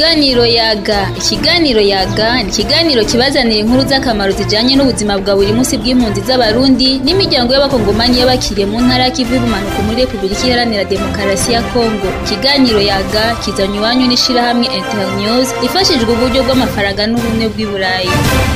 Ikiganiro yaga ikiganiro yaga ni ikiganiro kibazanira inkuru z'akamaro zijanye n'ubuzima bwa buri munsi bw'impunzi z'abarundi n'imiryango y'abakongomani y'abakiriye mu ntara y'ikivu y'ubumanuko muri repubulika iharanira demokarasi ya kongo ikiganiro yaga kizanye iwanyu n'ishirahamwe internews ifashijwe uburyo bw'amafaranga n'ubumwe bw'i burayi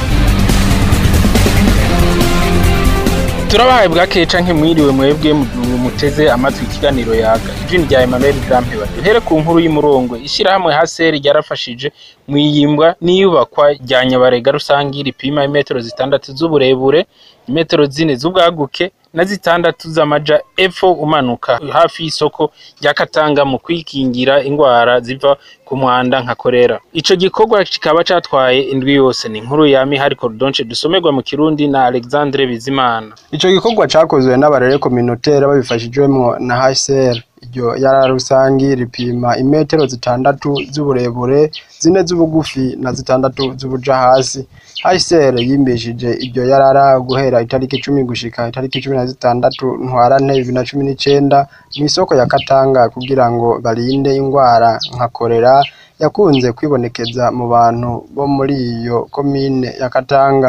turabahaye bwakeye canke mwiriwe mwebwe muteze amatwi ikiganiro yaga ijini rya Emmanuel Grampeba duhere ku nkuru y'umurongo ishirahamwe haseri ryarafashije mwiyimbwa n'iyubakwa rya nyabarega rusangi ripima imetero zitandatu z'uburebure imetero zine z'ubwaguke na zitandatu z'amaja epfo umanuka hafi y'isoko rya Katanga mu kwikingira ingwara ziva ku mwanda nka korera ico gikorwa kikaba catwaye indwi yose ni inkuru ya Mihari Cordonche dusomerwa mu Kirundi na Alexandre Bizimana Ico gikorwa cakozwe n'abarere communautaire babifashijwemwo na HCR iryo yara rusangi ripima imetero zitandatu z'uburebure zine z'ubugufi na zitandatu z'ubuja hasi HCR yimbishije iryo yarara guhera itariki icumi gushika itariki cumi na zitandatu ntwarante bibiri na cumi n'icenda mw'isoko ya Katanga kugira ngo barinde ingwara nka korera yakunze kwibonekeza mu bantu bo muri iyo komine ya Katanga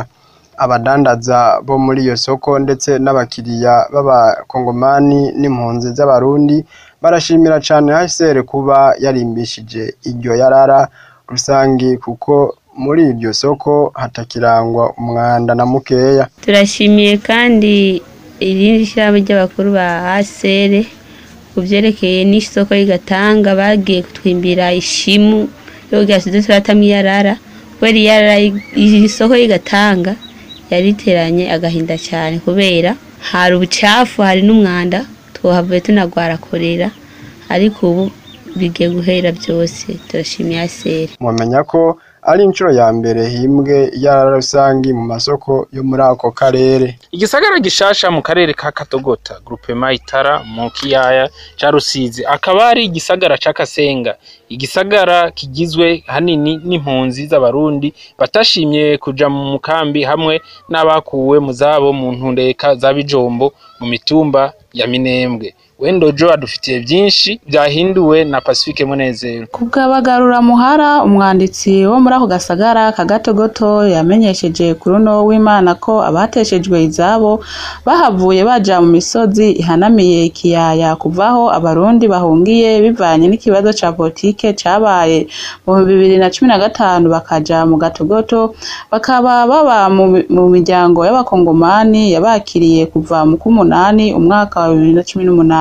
abadandaza bo muri iyo soko ndetse n'abakiriya b'abakongomani n'impunzi z'abarundi barashimira cane HCR kuba yarimbishije iryo yarara rusangi kuko muri iryo soko hatakirangwa umwanda na mukeya turashimiye kandi irindi shyirahamwe ry'abakuru ba HCR ku vyerekeye n'isoko y'igatanga bagiye kutwimbira ishimu yo kugira tuze turatamwo iyarara kubera iyarara isoko y'igatanga yariteranye agahinda cyane kubera hari ubucafu hari n'umwanda twahavuye tunagwara korera ariko ubu bigiye guhera byose turashimiye aseri mumenya ko ari inshuro ya mbere himbwe yarara rusangi mu masoko yo muri ako karere igisagara gishasha mu karere ka Katogota groupement Itara mu kiyaya ca Rusizi akaba ari igisagara ca Kasenga igisagara kigizwe hanini n'impunzi z'abarundi batashimye kuja mu mukambi hamwe n'abakuwe mu zabo mu ntundeka za Bijombo mu mitumba ya Minembwe Wendojo adufitiye byinshi byahinduwe na Pacifique Munezero kubw'abagarura muhara umwanditsi wo muri ako gasagara kagatogoto yamenyesheje kuri uno w'Imana ko abateshejwe izabo bahavuye baja mu misozi ihanamiye ikiyaya kuvaho abarundi bahungiye bivanye n'ikibazo ca politike cabaye mu bibiri na cumi na gatanu bakaja mu gatogoto bakaba baba mu miryango y'abakongomani yabakiriye kuva mu k'umunani umwaka wa bibiri na cumi n'umunani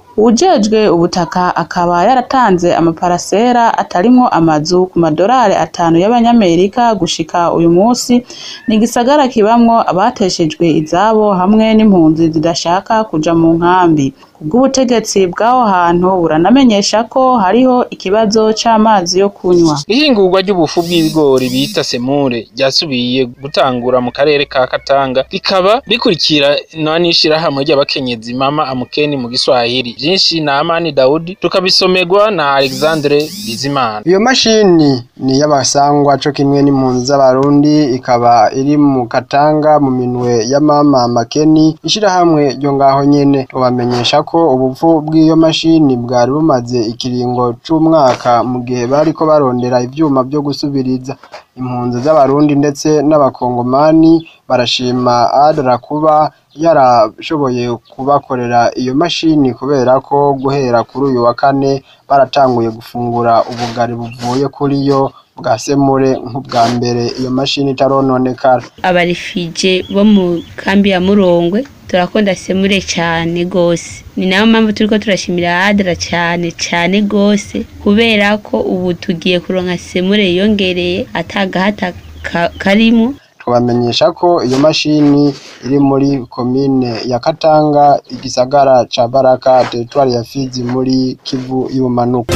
ujejwe ubutaka akaba yaratanze amaparasera atarimwo amazu ku madorari atanu y'abanyamerika gushika uyu munsi ni igisagara kibamwo abateshejwe izabo hamwe n'impunzi zidashaka kuja mu nkambi kubw'ubutegetsi bw'aho hantu buranamenyesha ko hariho ikibazo c'amazi yo kunywa ihingurwa ry'ubufu bw'ibigori bita semure ryasubiye gutangura mu karere ka Katanga rikaba rikurikira n'ishirahamwe ry'abakenyezi mama amukeni mu giswahili byinshi na Amani Daudi tukabisomerwa na Alexandre Bizimana iyo mashini ni y'abasangwa co kimwe n'impunzi z'abarundi ikaba iri mu Katanga mu minwe ya mama makeni ishirahamwe ryo ngaho nyene tubamenyesha ko ubupfu bw'iyo mashini bwari bumaze ikiringo c'umwaka mu gihe bariko barondera ivyuma vyo gusubiriza impunzi z'abarundi ndetse n'abakongomani barashima adra kuba yarashoboye kubakorera iyo mashini kubera ko guhera kuri uyu wa kane baratanguye gufungura ubugari buvuye kuri yo bwa semure nk'ubwa mbere iyo mashini itarononekara abarifije bo mu kambi ya Murongwe turakunda semure cyane gose ni nayo mpamvu turiko turashimira adra cyane cyane gose kubera ko ubu tugiye kuronka semure yongereye atagahata karimo twabamenyesha ko iyo mashini iri muri komine ya Katanga igisagara ca Baraka teritwari ya Fizi muri Kivu y'ubumanuko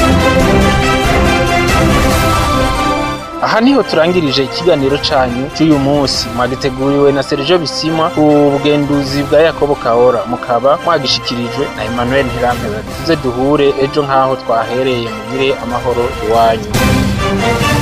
aha niho turangirije ikiganiro canyu cy'uyu munsi mwagiteguriwe na Sergio Bisimwa ku bugenduzi bwa Yakobo Kahora mukaba mwagishikirijwe na Emmanuel Ntirampeba tuze duhure ejo nk'aho twahereye mugire amahoro iwanyu